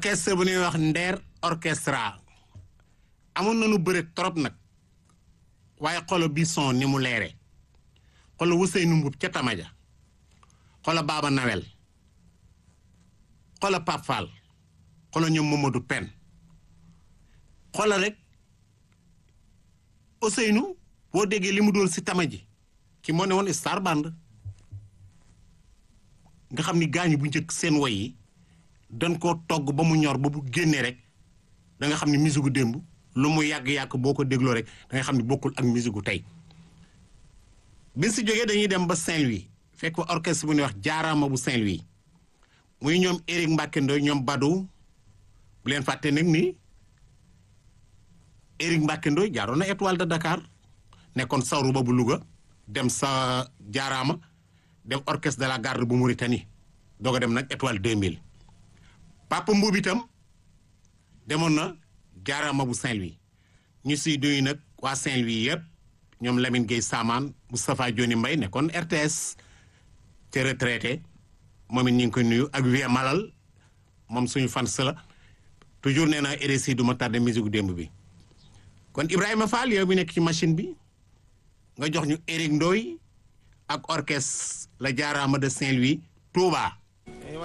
orchestre bu ñuy wax Nder orchestra amoon nañu bëre trop nag waaye xolo bi son ni mu leere xolo Ousseynou Mboup ca Tamaja xolo Baba Nawel xolo Pape Fall xolo ñoom Mamadou Pen xolo rek Ousseynou boo déggee li mu doon si tama ji ki moo ne woon star band nga xam ni gaañu bu njëkk seen woy yi dañ koo togg ba mu ñor ba bu génnee rek da nga xam ni musique gu démb lu mu yàgg-yàgg boo ko dégloo rek da nga xam ni bokkul ak musique gu tey bi si jógee dañuy dem ba Saint-Louis fekk fa orchestre bu ñuy wax jaaraama bu Saint-Louis muy ñoom Éric Mbacke Ndoye ñoom Badou bu leen fàtte nag ni Éric Mbacke Ndoye jaaroon na étoile de Dakar nekkoon sawru ba bu Louga dem sa jaaraama dem orchestre de la garde bu Mauritanie doog a dem nag étoile 2000 Papa Mbuub itam demoon na jaaraama bu Saint-Louis ñu siy duy nag waa Saint-Louis yëpp ñoom Lamine Gueye Samaan Moustapha Dioni Mbaye nekkoon RTS te retraité moom it ñu ngi koy nuyu ak Vieux Malal moom suñu fans la toujours nee na RSI du ma tardé musique démb bi kon Ibrahima Fall yow mi nekk ci machine bi nga jox ñu Éric Ndoye ak orchestre la jaaraama de Saint-Louis Touba